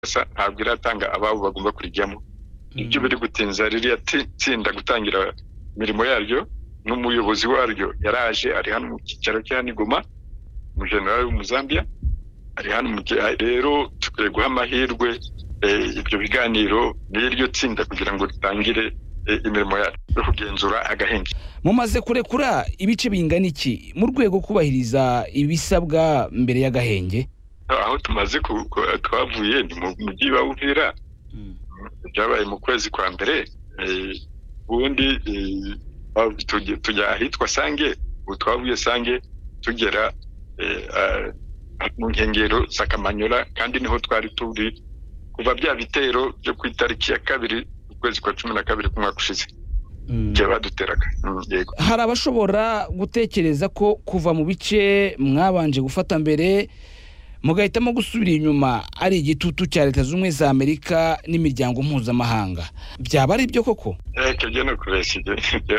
gusa ntabwo iratanga ababo bagomba kurijyamo ibyo biri gutinza ririya tsinda gutangira imirimo yaryo n'umuyobozi waryo yaraje ari hano mu cyicaro cya nigoma umujenerali w'umuzambiya ari hano rero dukwiye guha amahirwe ibyo biganiro n'iryo tsinda kugira ngo ritangire imirimo yo kugenzura agahinja mumaze kurekura ibice bingana iki mu rwego kubahiriza ibisabwa mbere y'agahenge aho tumaze twavuye ni mu mujyi wa Uvira byabaye mu kwezi kwa mbere ubundi tujya ahitwa sange ubu twavuye sange tugera mu nkengero za kamanyola kandi niho twari turi kuva bya bitero byo ku itariki ya kabiri ukwezi kwa cumi na kabiri k'umwaka ushize igihe baduteraga hari abashobora gutekereza ko kuva mu bice mwabanje gufata mbere mugahitamo gusubira inyuma ari igitutu cya leta z'ubumwe za amerika n'imiryango mpuzamahanga byaba ari byo koko reka ibyo ni ukubeshya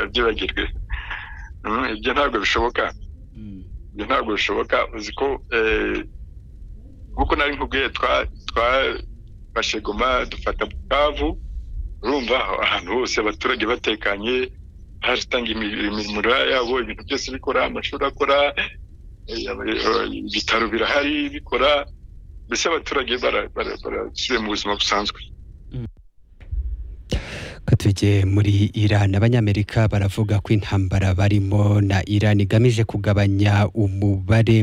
byibagirwe ibyo ntabwo bishoboka ibyo ntabwo bishoboka uzi ko nk'uko nari nkubwiye twafashe goma dufata bukavu urumva ahantu hose abaturage batekanye hatanga imirimo yabo ibintu byose bikora amashuri akora ibitaro birahari bikora mbese abaturage barasubiye mu buzima busanzwe ko tugiye muri Iran abanyamerika baravuga ko intambara barimo na Iran igamije kugabanya umubare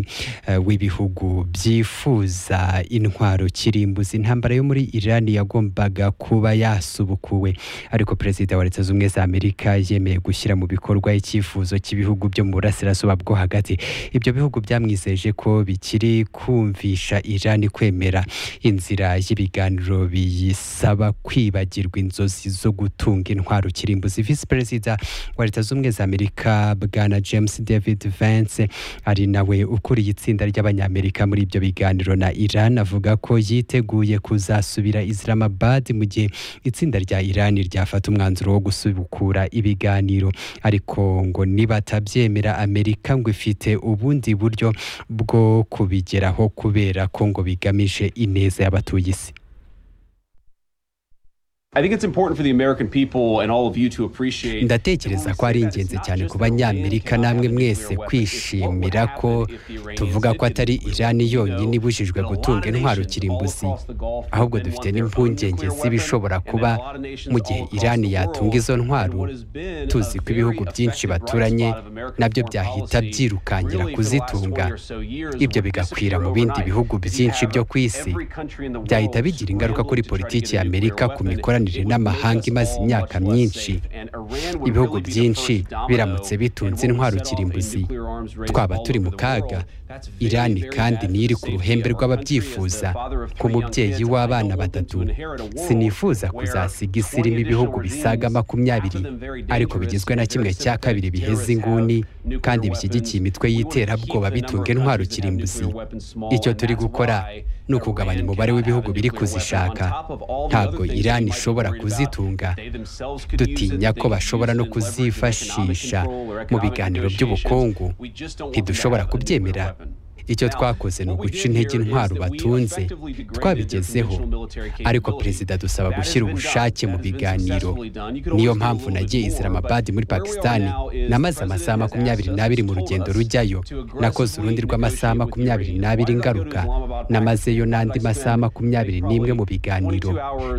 uh, w'ibihugu byifuza intwaro kirimbuzi intambara yo muri Iran yagombaga kuba yasubukuwe ariko perezida wa leta z'ubumwe za Amerika yemeye gushyira mu bikorwa icyifuzo cy'ibihugu byo mu burasirazuba bwo hagati ibyo bihugu byamwizeje ko bikiri kumvisha Iran kwemera inzira y'ibiganiro biyisaba kwibagirwa inzozi zo gu gutunga intwaro kirimbuzi visi perezida wa leta z'ubumwe za amerika bwana james david vance ari nawe ukuriye itsinda ry'abanyamerika muri ibyo biganiro na iran avuga ko yiteguye kuzasubira islamabad mu gihe itsinda rya iran ryafata umwanzuro wo gusubukura ibiganiro ariko ngo nibatabyemera amerika ngo ifite ubundi buryo bwo kubigeraho kubera ko ngo bigamije ineza y'abatuye isi ndatekereza ko ari ingenzi cyane ku banyamerika namwe mwese kwishimira ko tuvuga ko atari irani yonyine ibujijwe gutunga intwaro kirimbuzi ahubwo dufite n'impungenge z'ibishobora kuba mu gihe irani yatunga izo ntwaro tuzi ko ibihugu byinshi baturanye nabyo byahita byirukankira kuzitunga ibyo bigakwira mu bindi bihugu byinshi byo ku isi byahita bigira ingaruka kuri politiki ya amerika ku mikoranire n'amahanga imaze imyaka myinshi ibihugu byinshi biramutse bitunze intwaro kirimbuzi twaba turi mu kaga irani kandi niyo iri ku ruhembe rw'ababyifuza nk'umubyeyi w'abana batatu sinifuza kuzasiga isi irimo ibihugu bisaga makumyabiri ariko bigizwe na kimwe cya kabiri biheze inguni kandi bishyigikiye imitwe y'iterabwoba bitunga intwaro kirimbuzi icyo turi gukora ni ukugabanya umubare w'ibihugu biri kuzishaka ntabwo irani ishobora kuzitunga dutinya ko bashobora no kuzifashisha mu biganiro by'ubukungu ntidushobora kubyemera icyo twakoze ni uguca intege intwaro batunze twabigezeho ariko perezida dusaba gushyira ubushake mu biganiro niyo mpamvu nagiye Islamabad muri pakisitani namaze amasaha makumyabiri n'abiri mu rugendo rujyayo nakoze urundi rw'amasaha makumyabiri n'abiri ngaruka namazeyo n'andi masaha makumyabiri n'imwe mu biganiro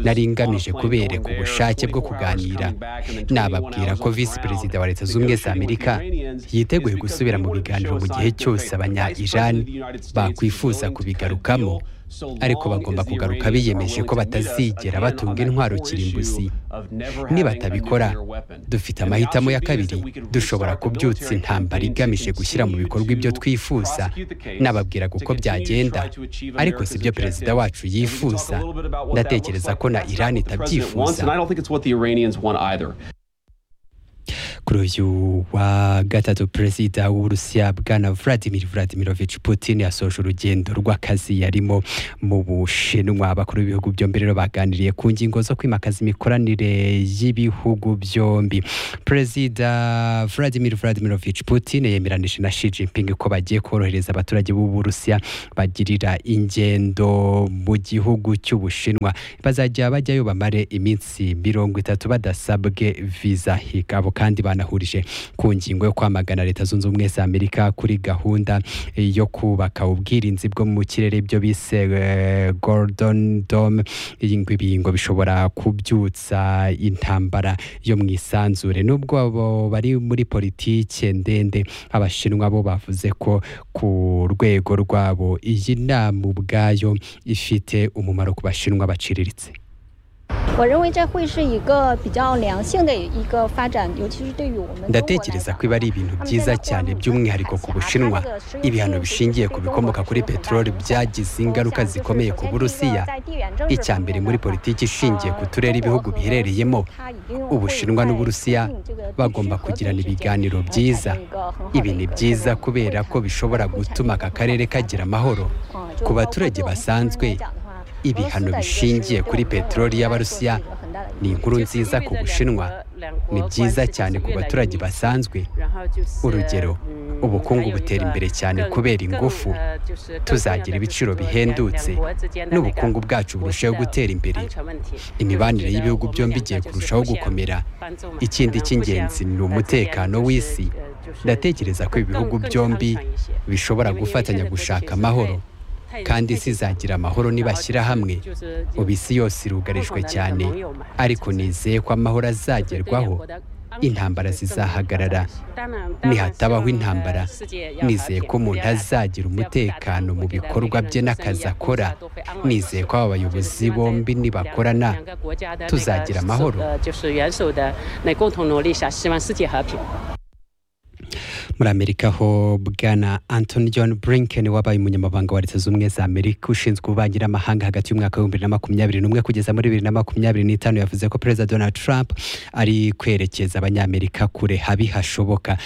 nari ngamije kubereka ubushake bwo kuganira nababwira ko visi perezida wa leta z'ubumwe za amerika yiteguye gusubira mu biganiro mu gihe cyose abanya irani bakwifuza kubigarukamo ariko bagomba kugaruka biyemeje ko batazigera batunga intwaro kirimbuzi nibatabikora dufite amahitamo ya kabiri dushobora kubyutsa intambara igamije gushyira mu bikorwa ibyo twifuza nababwiraga uko byagenda ariko si byo perezida wacu yifuza ndatekereza ko na irani itabyifuza kuri uyu wa gatatu perezida w'uburusiya bwana vladimir vladimirovich putin yasoje urugendo rw'akazi yarimo mu bushinwa abakuru b'ibihugu byombi rero baganiriye ku ngingo zo kwimakaza imikoranire y'ibihugu byombi perezida vladimir vladimirovich putin yemeranije na shi jinping ko bagiye korohereza abaturage b'uburusiya bagirira ingendo mu gihugu cy'ubushinwa bazajya bajyayo bamare iminsi mirongo itatu badasabwe viza higa abo kandi banahurije ku ngingo yo kwamagana leta zunze ubumwe za amerika kuri gahunda yo kubaka ubwirinzi bwo mu kirere ibyo bise golden dome ibi ngo bishobora kubyutsa intambara yo mu isanzure nubwo abo bari muri politike ndende abashinwa bo bavuze ko ku rwego rwabo iyi nama ubwayo ifite umumaro ku bashinwa baciriritse 我认为这会是一个比较良性的一个发展，尤其是对于我们。 ndatekereza ko ibi ari ibintu byiza cyane by'umwihariko ku bushinwa ibihano bishingiye ku bikomoka kuri peteroli byagize ingaruka zikomeye ku burusiya icya mbere muri politiki ishingiye ku turere ibihugu biherereyemo ubushinwa n'uburusiya bagomba kugirana ibiganiro byiza ibi ni byiza kubera ko bishobora gutuma aka karere kagira amahoro ku baturage basanzwe ibihano bishingiye kuri peteroli y'abarusiya ni inkuru nziza ku bushinwa ni byiza cyane ku baturage basanzwe urugero ubukungu butera imbere cyane kubera ingufu tuzagira ibiciro bihendutse n'ubukungu bwacu burushaho gutera imbere imibanire y'ibihugu byombi igiye kurushaho gukomera ikindi cy'ingenzi ni umutekano w'isi ndatekereza ko ibihugu byombi bishobora gufatanya gushaka amahoro kandi isi izagira amahoro nibashyira hamwe ubu isi yose irugarijwe cyane ariko nizeye ko amahoro azagerwaho intambara zizahagarara nihatabaho intambara nizeye ko umuntu azagira umutekano mu bikorwa bye n'akazi akora nizeye ko aba bayobozi bombi nibakorana tuzagira amahoro muri amerika ho bwana antoni john brinken wabaye umunyamabanga wa leta zunze ubumwe za amerika ushinzwe ububanyi n'amahanga hagati y'umwaka w'ibihumbi bibiri na makumyabiri n'umwe kugeza muri bibiri na makumyabiri n'itanu yavuze ko perezida donald trump ari kwerekeza abanyamerika kure habi hashoboka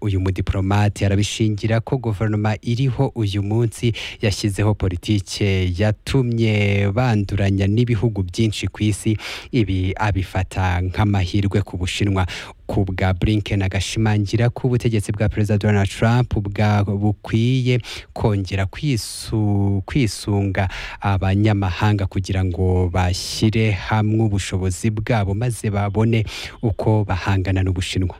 uyu mudiporomate arabishingira ko guverinoma iriho uyu munsi yashyizeho politike yatumye banduranya n'ibihugu byinshi ku isi ibi abifata nk'amahirwe ku bushinwa ku bwa blinken agashimangira ko ubutegetsi bwa perezida donald trump bukwiye kongera kwisunga abanyamahanga kugira ngo bashyire hamwe ubushobozi bwabo maze babone uko bahangana n'ubushinwa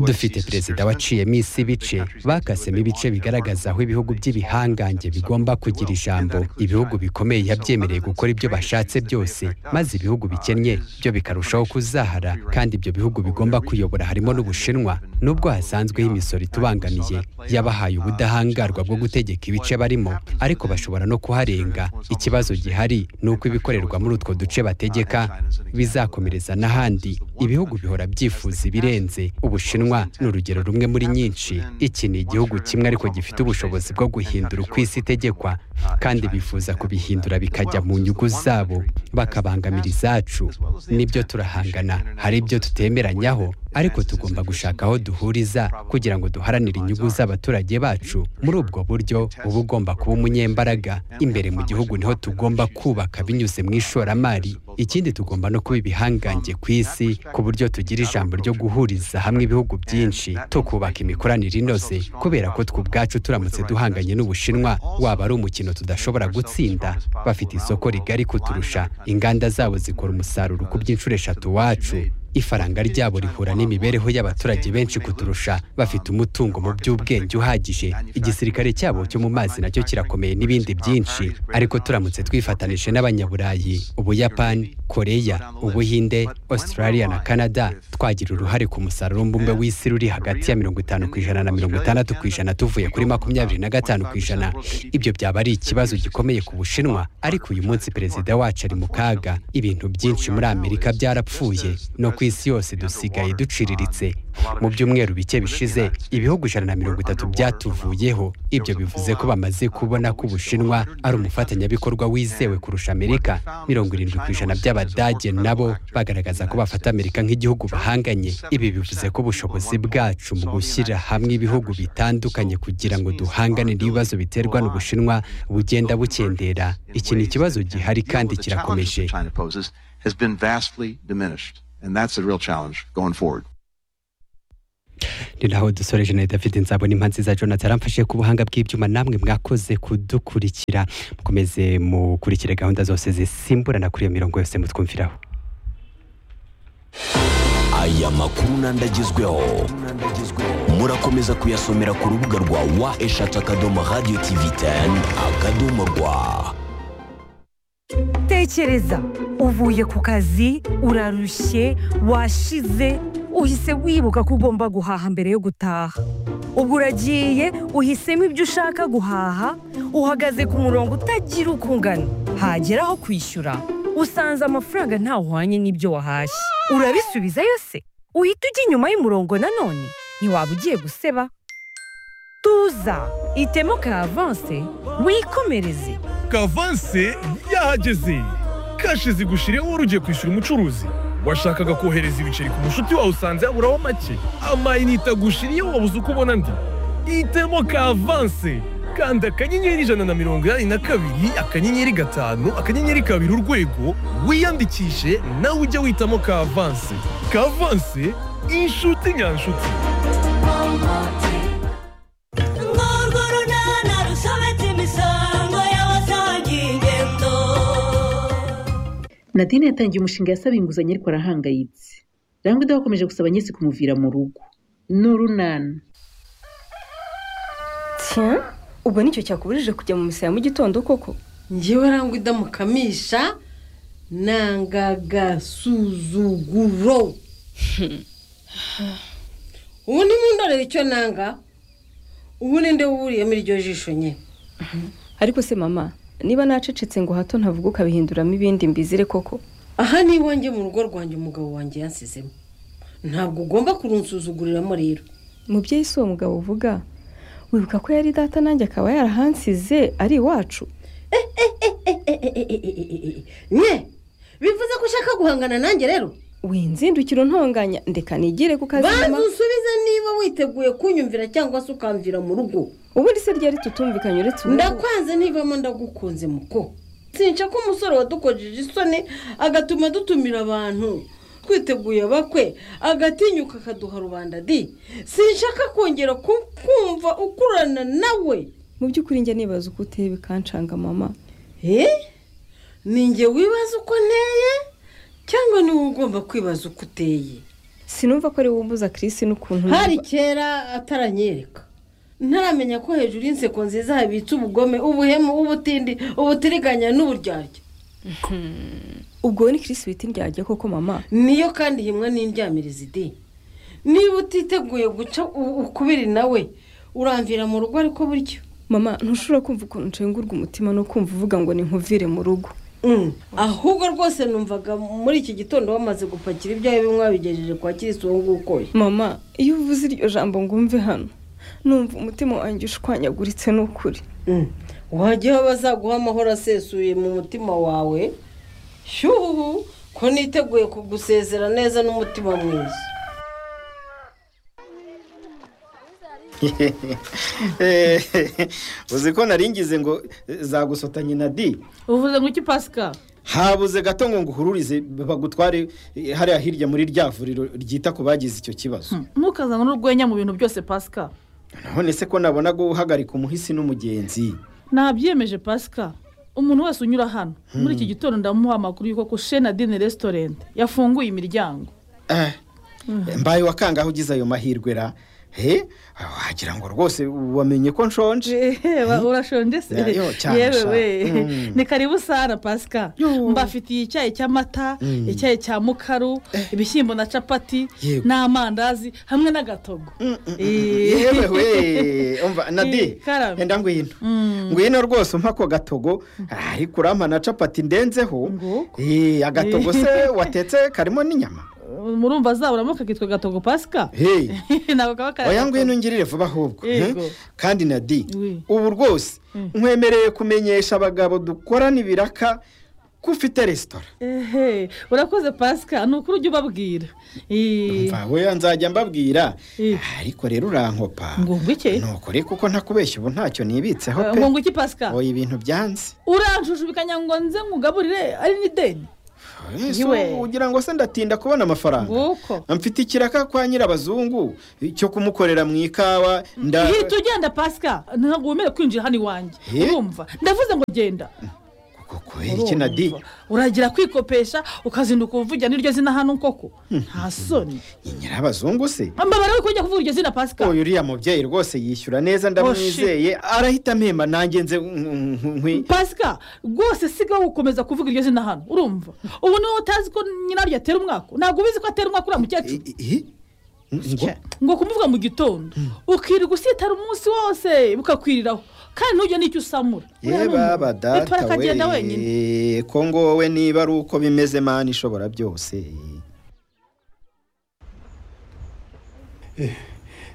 dufite perezida waciyemo isi ibice bakasemo ibice bigaragaza aho ibihugu by'ibihangange bigomba kugira ijambo ibihugu bikomeye yabyemereye gukora ibyo bashatse byose maze ibihugu bikennye byo bikarushaho kuzahara kandi ibyo bihugu bigomba kuyobora harimo n'ubushinwa nubwo hasanzweho imisoro itubangamiye yabahaye ubudahangarwa bwo gutegeka ibice barimo ariko bashobora no kuharenga ikibazo gihari ni uko ibikorerwa muri utwo duce bategeka bizakomereza n'ahandi ibihugu bihora byifuza ibirenze ubushinwa ni urugero rumwe muri nyinshi iki ni igihugu kimwe ariko gifite ubushobozi bwo guhindura uko isi itegekwa kandi bifuza kubihindura bikajya mu nyungu zabo bakabangamira izacu nibyo turahangana hari ibyo tutemeranyaho ariko tugomba gushaka aho duhuriza kugira ngo duharanire inyungu z'abaturage bacu muri ubwo buryo uba ugomba kuba umunyembaraga imbere mu gihugu niho tugomba kubaka binyuze mu ishoramari ikindi tugomba no kuba ibihangange ku isi ku buryo tugira ijambo ryo guhuriza hamwe ibihugu byinshi tukubaka imikoranire inoze kubera ko twe ubwacu turamutse duhanganye n'ubushinwa waba ari umukino tudashobora gutsinda bafite isoko rigari kuturusha inganda zabo zikora umusaruro ku bw'inshuro eshatu wacu ifaranga ryabo rihura n'imibereho y'abaturage benshi kuturusha bafite umutungo mu by'ubwenge uhagije igisirikare cyabo cyo mu mazi nacyo kirakomeye n'ibindi byinshi ariko turamutse twifatanije n'abanyaburayi ubuyapani koreya ubuhinde australia na canada twagira uruhare ku musaruro mbumbe w'isi ruri hagati ya mirongo itanu ku ijana na mirongo itandatu ku ijana tuvuye kuri makumyabiri na gatanu ku ijana ibyo byaba ari ikibazo gikomeye ku bushinwa ariko uyu munsi perezida wacu ari mu kaga ibintu byinshi muri amerika byarapfuye no ku isi yose dusigaye duciriritse mu byumweru bike bishize ibihugu ijana na mirongo itatu byatuvuyeho ibyo bivuze ko bamaze kubona ko ubushinwa ari umufatanyabikorwa wizewe kurusha amerika mirongo irindwi ku ijana by'abadage nabo bagaragaza ko bafata amerika nk'igihugu bahanganye ibi bivuze ko ubushobozi bwacu mu gushyira hamwe ibihugu bitandukanye kugira ngo duhangane n'ibibazo biterwa n'ubushinwa bugenda bukendera iki ni ikibazo gihari kandi kirakomeje has been vastly diminished. And that's a real challenge going forward. ni naho dusore jeannette afite inzabona impa nziza jonathan aramfashe ku buhanga bw'ibyuma namwe mwakoze kudukurikira mukomeze mukurikire gahunda zose zisimburana kuri iyo mirongo yose mutwumviraho aya makuru n'andi agezweho murakomeza kuyasomera ku rubuga rwa wa eshatu akadomo radiyo tivi teni akadomo rwa tekereza uvuye ku kazi urarushye washize uhise wibuka ko ugomba guhaha mbere yo gutaha ubwo uragiye uhisemo ibyo ushaka guhaha uhagaze ku murongo utagira uko ungana hagera aho kwishyura usanze amafaranga ntawuhwanye n'ibyo wahashye urabisubiza yose uhita ujya inyuma y'umurongo nanone ntiwaba ugiye guseba tuza itemo ka avanse wikomereze kavanse yahageze kashi zigushireho wari ugiye kwishyura umucuruzi washakaga kohereza ibiceri ku mushuti wawe usanze haburaho make amayinite agushiriyeho wabuze uko ubona andi itemo kavanse kanda akanyenyeri ijana na mirongo inani na kabiri akanyenyeri gatanu akanyenyeri kabiri urwego wiyandikishe nawe ujye witamo kavanse kavanse inshuti nyanshuti nadine yatangiye umushinga yasaba inguzanyo ariko arahangayitse rangwida bakomeje gusaba nyese kumuvira mu rugo ni urunana tiya ubwo nicyo cyakuburije kujya mu misaya mu gitondo koko ngewe rangwida mukamisha nangagasuzuguro ubu ntimundorere icyo nanga ubu ninde wuriyemo iryo jisho nye ariko se mama niba nacecetse ngo hato ntavuga ukabihinduramo ibindi mbizire koko aha ni iwanjye mu rugo rwanjye umugabo wanjye yansizemo ntabwo ugomba kurunsuzuguriramo rero mubyeyi si uwo mugabo uvuga wibuka ko yari data nanjye akaba yarahansize ari iwacu nye bivuze ko ushaka guhangana nanjye rero winzindukira ntonganya ndeka nigire ku kazi banza usubize niba witeguye kunyumvira cyangwa se ukamvira mu rugo ubundi se ryari tutumvikanye uretse ubu ndakwanze ntivamo ndagukunze muko sinca ko umusore wadukojeje isoni agatuma dutumira abantu twiteguye abakwe agatinyuka akaduha rubanda di sinshaka kongera kumva ukurana nawe mu by'ukuri njya nibaza uko uteye bikancanga mama ninjye wibaza uko nteye cyangwa niwe ugomba kwibaza uko uteye sinumva ko ari wowe umbuza kirisi n'ukuntu hari kera ataranyereka ntaramenya ko hejuru y'inseko nziza habitse ubugome ubuhemu ubutindi ubutiriganya n'uburyarya ubwo ni kirisi bita indyarya koko mama niyo kandi himwe n'indyamirizi idi niba utiteguye guca ukubiri nawe uramvira mu rugo ariko buryo mama ntushobora kumva ukuntu nshengurwa umutima no kumva uvuga ngo ni nkuvire mu rugo ahubwo rwose numvaga muri iki gitondo bamaze gupakira ibyawe bimwe wabigejeje kwa kirisi uwo nguwo mama iyo uvuze iryo jambo ngo umve hano numva umutima wanjye ushwanyaguritse ni ukuri wajyaho bazaguha amahoro asesuye mu mutima wawe shyuhu ko niteguye kugusezera neza n'umutima mwiza uzi ko naringize ngo zagusotanye na di uvuze ngo iki pasika habuze gato ngo nguhururize bagutware hariya hirya muri rya vuriro ryita ku bagize icyo kibazo ntukazane n'urwenya mu bintu byose pasika none se ko nabona guhagarika umuhisi n'umugenzi nabyemeje pasika umuntu wese unyura hano muri iki gitondo ndamuha amakuru y'uko ku dine resitorenti yafunguye imiryango mbaye wakangaho ugize ayo mahirwe ra he wagira ngo rwose wamenye ko nshonje urashonje se yewe we ni karibu sara pasika mbafitiye icyayi cy'amata icyayi cya mukaru ibishyimbo na capati n'amandazi hamwe n'agatogo yewe we nadi yenda ngwino ngwino rwose umpa ako gatogo ariko urampa na capati ndenzeho agatogo se watetse karimo n'inyama murumva azaburamuka kitwa gatogo pasika ntabwo kaba oya ngwino ngirire vuba ahubwo kandi na di ubu rwose nkwemereye kumenyesha abagabo dukorana ibiraka ko ufite resitora urakoze pasika ni ukuri ujya ubabwira mvawe nzajya mbabwira ariko rero urankopa nuko reka kuko ntakubeshya ubu ntacyo nibitseho pe ngo iki pasika oya ibintu byanze uranjujubikanya ngo nze nkugaburire ari n'ideni ugira ngo se ndatinda kubona amafaranga mfite ikiraka kwa nyirabazungu cyo kumukorera mu ikawa hita ugenda pasika ntabwo wemerewe kwinjira hano iwanjye urumva ndavuze ngo genda kubera di uragira kwikopesha ukazinduka uvugira n'iryo zina hano koko nta soni ni nyirabazungu se mbabara we kujya kuvuga iryo zina pasika uyu uriya mubyeyi rwose yishyura neza ndamwizeye arahita amemba nanjye nze nkwi pasika rwose siga gukomeza kuvuga iryo zina hano urumva ubu niba utazi ko nyiraryo atera umwaka ntabwo ubizi ko atera umwaka uriya mukecuru ngo kumuvuga mu gitondo ukirirwa usitara umunsi wose bukakwiriraho kandi ntujya n'icyo usamura yeba badata we kongo wowe niba ari uko bimeze mani ishobora byose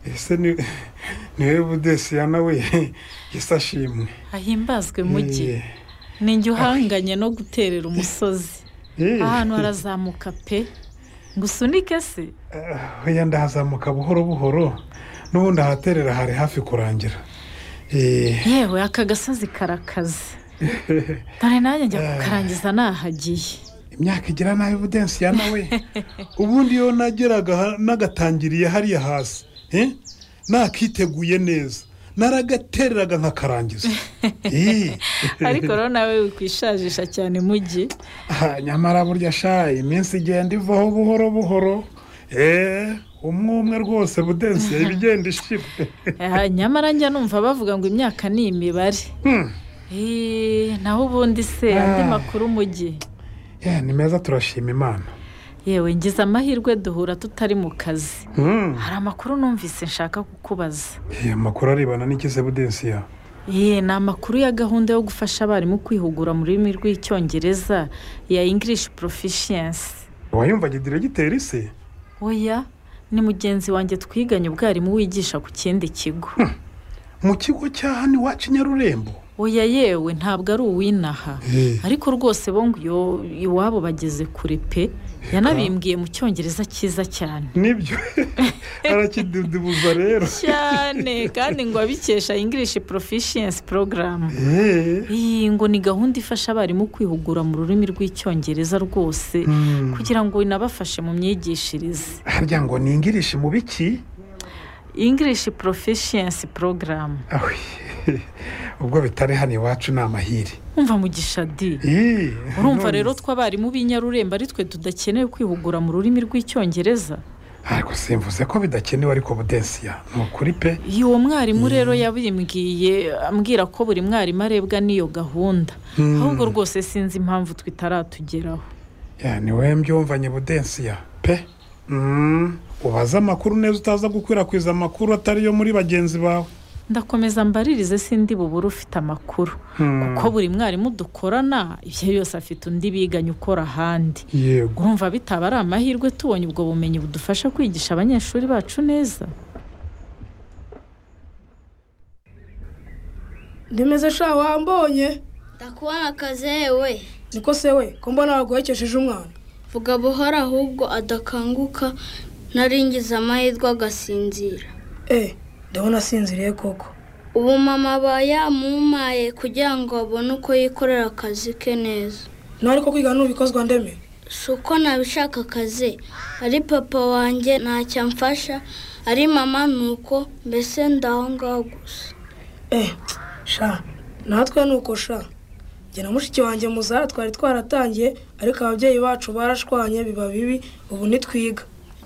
ese niwe budesiya nawe yisashimwe ahimbazwe mujye ni njye uhanganye no guterera umusozi ahantu harazamuka pe ngo usunike se wenda hazamuka buhoro buhoro n'ubundi ahaterera hari hafi kurangira yewe aka gasozi karakaze dore nanjye njya kukarangiza nahagiye imyaka igira nabi budensi ya nawe ubundi iyo nageraga nagatangiriye hariya hasi nakiteguye neza naragatereraga nkakarangiza ariko rero nawe wikwishagisha cyane mujyi nyamara burya shayi iminsi igenda ivaho buhoro buhoro umwe umwe rwose budensi ibigenda ishira nyamara njya numva bavuga ngo imyaka ni imibare naho ubundi se andi makuru umujyi ni meza turashima imana yewe ngize amahirwe duhura tutari mu kazi hari amakuru numvise nshaka kukubaza amakuru arebana n'ikize budensi ya ni amakuru ya gahunda yo gufasha abarimu kwihugura mu rurimi rw'icyongereza ya ingirishi porofishiyansi wayumva gidire gitera isi oya ni mugenzi wanjye twiganye ubwarimu wigisha ku kindi kigo mu kigo cya hano iwacu nyarurembo oya yewe ntabwo ari uwinaha ariko rwose bongo iwabo bageze kure pe yanabimbwiye mu cyongereza cyiza cyane nibyo arakidudubuza rero cyane kandi ngo abikesha ingirishi porofishiyensi porogaramu iyi ngo ni gahunda ifasha abarimu kwihugura mu rurimi rw'icyongereza rwose kugira ngo inabafashe mu myigishirize harya ngo ni ingirishi mu biki ingirishi porofishiyensi porogaramu ubwo bitari hano iwacu ni amahiri wumva mugisha di urumva rero tw'abarimu b'inyarurembo ari twe tudakeneye kwihugura mu rurimi rw'icyongereza ariko simvuze ko bidakenewe ariko budensiya ni ukuri pe iyo uwo mwarimu rero yabimbwiye ambwira ko buri mwarimu arebwa n'iyo gahunda ahubwo rwose sinzi impamvu twitaratugeraho niwe mbyumvanye budensiya pe ubaze amakuru neza utaza gukwirakwiza amakuru atari yo muri bagenzi bawe ndakomeza mbaririze sindi bubure ufite amakuru kuko buri mwarimu dukorana ibyo yose afite undi biganye ukora ahandi urumva bitaba ari amahirwe tubonye ubwo bumenyi budufasha kwigisha abanyeshuri bacu neza ndemeze shaka wambonye ndakubona akazi we niko se we ko mbona waguhekesheje umwana vuga buhoro ahubwo adakanguka ntaringize amahirwe agasinzira eee ndabona asinziriye koko ubu mama aba yamumaye kugira ngo abone uko yikorera akazi ke neza nawe ariko kwiga ntubikozwa ndeme si uko nabishaka akazi ari papa wanjye ntacyo amfasha ari mama ni uko mbese ndaho ngaho gusa eee sha natwe ni uko sha njye na mushiki wanjye muzara twari twaratangiye ariko ababyeyi bacu barashwanye biba bibi ubu ntitwiga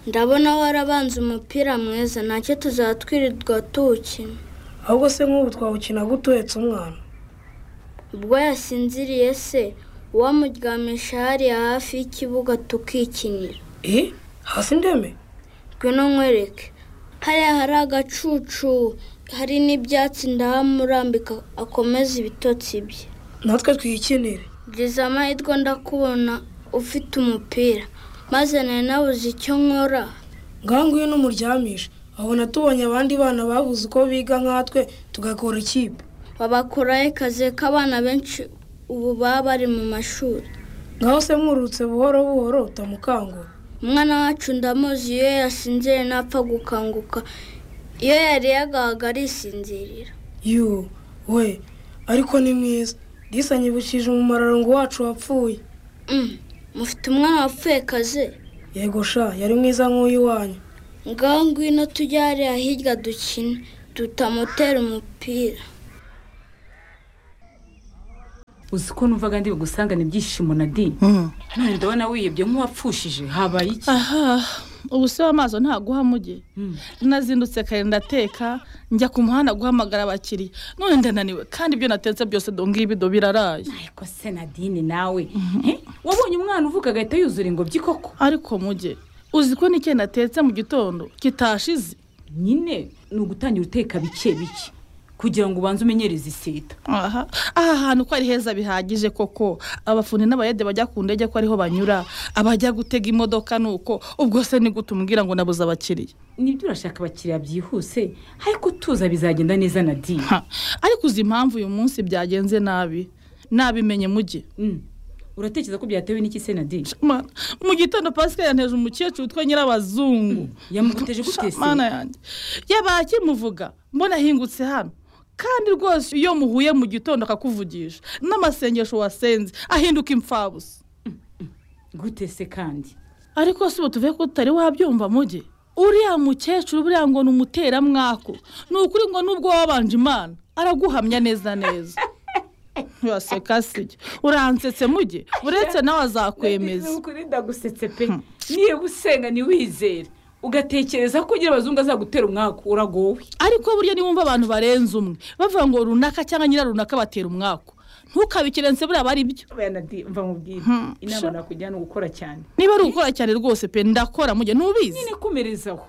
ndabona warabanza umupira mwiza ntacyo tuzatwirirwa tuwukina ahubwo se nk'ubu twawukina gutuhetse umwana ubwo yasinziriye se uwamuryamisha hariya hafi y'ikibuga tukikinira hasi ndeme ngwino nkwereke hariya hari agacucu hari n'ibyatsi ndahamurambika akomeza ibitotsi bye natwe twiyikinire byiza amahirwe ndakubona ufite umupira maze nari nabuze icyo nkora ngaho ngwino umuryamishe abona tubonye abandi bana babuze uko biga nkatwe tugakora ikipe babakuraho akazi k'abana benshi ubu baba bari mu mashuri ngaho se mwurutse buhoro buhoro utamukangura umwana wacu ndamuzi iyo yasinziriye ntapfa gukanguka iyo yariye agahaga arisinzirira yu we ariko ni mwiza disanyibukije umumararongo wacu wapfuye mufite umwana wapfuye kaze yego sha yari mwiza nk'uyu wanyu ngaho ngwino tujye hariya hirya dukine tutamutera umupira uzi ko numvaga ndi bugusangane ibyishimo na di none ndabona wiyebye nk'uwapfushije habaye iki aha ubu se w'amaso ntaguhamuge nazindutse kare ndateka njya ku muhanda guhamagara abakiriya none ndananiwe kandi ibyo natetse byose donga ibido biraraye ariko se nadine nawe wabonye umwana uvuga agahita yuzura ingobyi koko ariko muge uzi ko n'icyo natetse mu gitondo kitashize nyine ni ugutangira uteka bike bike kugira ngo ubanze umenyereze iseta aha aha hantu ko ari heza bihagije koko abafundi n'abayede bajya ku ndege ko ariho banyura abajya gutega imodoka ni uko ubwo se ni gute umbwira ngo nabuze abakiriya nibyo urashaka abakiriya byihuse ariko tuza bizagenda neza na diye ariko uzi impamvu uyu munsi byagenze nabi nabimenye mujye uratekereza ko byatewe n'iki se na diye mu gitondo pasika yanteje umukecuru witwa nyirabazungu yamuguteje gutese yanjye yabakimuvuga mbona ahingutse hano kandi rwose iyo muhuye mu gitondo akakuvugisha n'amasengesho wasenze ahinduka impfabusa gute se kandi ariko si ubu tuvuye ko utari wabyumva muge uriya mukecuru buriya ngo ni umuteramwako ni ukuri ngo nubwo wabanje imana araguhamya neza neza waseka sijya uransetse muge uretse nawe azakwemeza ndagusetse pe niba usenga ntiwizere ugatekereza ko ugira abazungu azagutera umwaka uragowe ariko burya niba wumva abantu barenze umwe bavuga ngo runaka cyangwa nyira runaka batera umwaka ntukabikirense buriya bari byo mva mubwira inama nakujyana ni ugukora cyane niba ari ugukora cyane rwose pe ndakora mujye ntubizi nyine komerezaho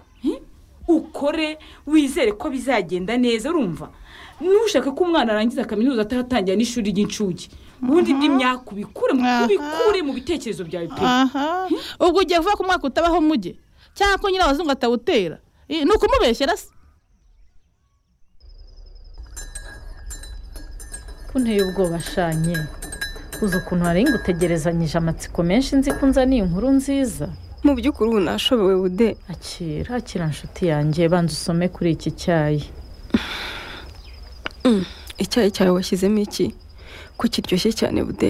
ukore wizere ko bizagenda neza urumva nushaka ko umwana arangiza kaminuza ataratangira n'ishuri ry'incuke ubundi by'imyaka ubikure mu bitekerezo byawe pe ubwo ugiye kuvuga ko umwaka utabaho mujye cyangwa ko nyirabazungu atawutera ni ukumubeshyera se ko nteye ubwoba ashanye uzi ukuntu hari ngutegerezanyije amatsiko menshi nzi ko nzaniye inkuru nziza mu by'ukuri ubu nashobewe ude akira akira nshuti yanjye banza usome kuri iki cyayi icyayi cyawe washyizemo iki ko kiryoshye cyane bude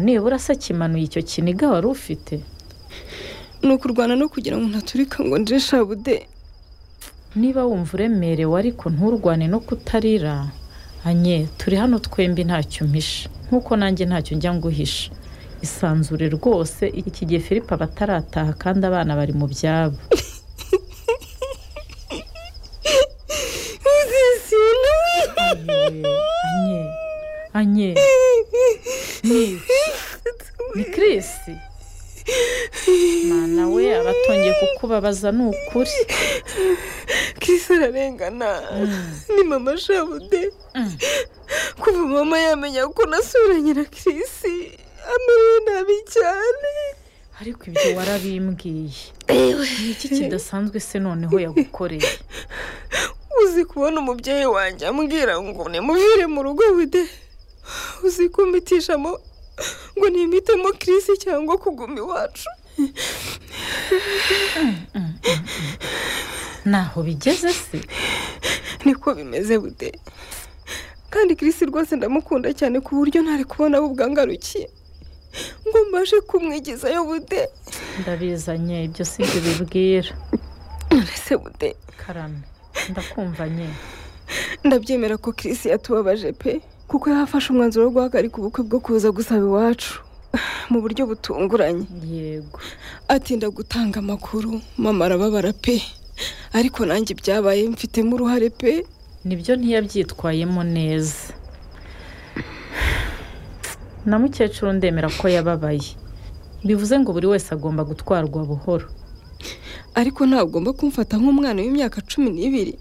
nibura se kimanuye icyo kiniga wari ufite ni ukurwana no kugira ngo ntaturika ngo ndire shabude niba wumva uremerewe ariko nturwane no kutarira anye turi hano twembi ntacyo mpisha nkuko nanjye ntacyo njya nguhisha isanzure rwose iki gihe filipe aba atarataha kandi abana bari mu byabo anye anye ni kirisi mwana we abatongeye kukubabaza ni ukuri kisi ararengana ni mama shabude kuva mama yamenya ko nasuranye na kirisi amerewe nabi cyane ariko ibyo warabimbwiye ni iki kidasanzwe se noneho yagukoreye uzi kubona umubyeyi wanjye ambwira ngo nimuvire mu rugo bude uzi kumbitishamo ngo nimitemo kirisi cyangwa kuguma iwacu ntaho bigeze se niko bimeze bude kandi kirisi rwose ndamukunda cyane ku buryo ntari kubona aho ubwangarukiye ngo mbashe kumwigizayo bude ndabizanye ibyo si ibyo bibwira urese bude karame ndakumvanye ndabyemera ko kirisi yatubabaje pe kuko yafashe umwanzuro wo guhagarika ubukwe bwo kuza gusaba iwacu mu buryo butunguranye yego atinda gutanga amakuru mama arababara pe ariko nanjye ibyabaye mfitemo uruhare pe nibyo ntiyabyitwayemo neza na mukecuru ndemera ko yababaye bivuze ngo buri wese agomba gutwarwa buhoro ariko ntagomba kumfata nk'umwana w'imyaka cumi n'ibiri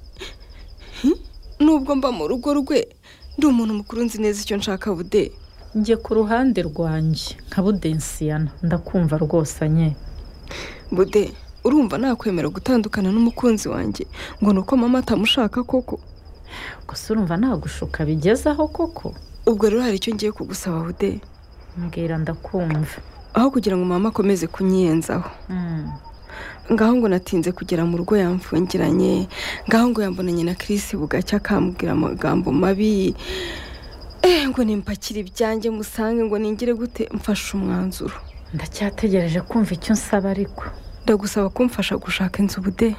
nubwo mba mu rugo rwe ndi umuntu mukuru nzi neza icyo nshaka bude njye ku ruhande rwanjye nka budensiyana ndakumva rwose anye bude urumva nakwemera gutandukana n'umukunzi wanjye ngo ni uko mama atamushaka koko gusa urumva nagushuka bigezaho koko ubwo rero hari icyo ngiye kugusaba bude mbwira ndakumva aho kugira ngo mama akomeze kunyiyenzaho ngaho ngo natinze kugera mu rugo yamfungiranye ngaho ngo yambonanye na kirisi bugacya akambwira amagambo mabi ngo nimpakire ibyanjye musange ngo ningire gute mfashe umwanzuro ndacyategereje kumva icyo nsaba ariko ndagusaba kumfasha gushaka inzu bude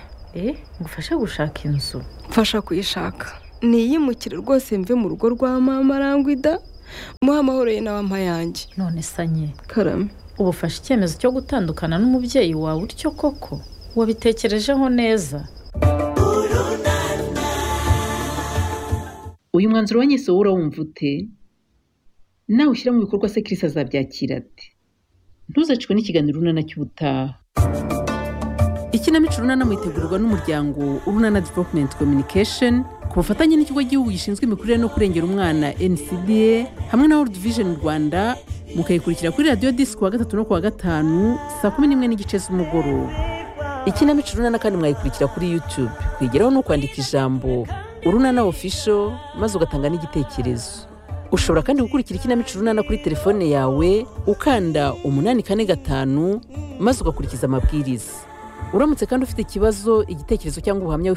ngo ufashe gushaka inzu mfasha kuyishaka niyimukire rwose mve mu rugo rwa mama arangwida muhe amahoro ye nawe ampayange none sanye karame ubu ufashe icyemezo cyo gutandukana n'umubyeyi wawe utyo koko wabitekerejeho neza uyu mwanzuro wanyise wowe urawumva ute nawe ushyira mu bikorwa se kirisi azabyakira ati ntuzacwe n'ikiganiro urunana cy'ubutaha ikinamico runana mwitegurwa n'umuryango urunana developumenti kominikesheni ku bufatanye n'ikigo gihugu gishinzwe imikurire no kurengera umwana ncda hamwe na world vision rwanda mukayikurikira kuri radiyo disi ku wa gatatu no ku wa gatanu saa kumi n'imwe n'igice z'umugoroba ikinamico runana kandi mwayikurikira kuri yutube kwigeraho no kwandika ijambo urunana ofisho maze ugatanga n'igitekerezo ushobora kandi gukurikira ikinamico runana kuri telefone yawe ukanda umunani kane gatanu maze ugakurikiza amabwiriza uramutse kandi ufite ikibazo igitekerezo cyangwa ubuhamya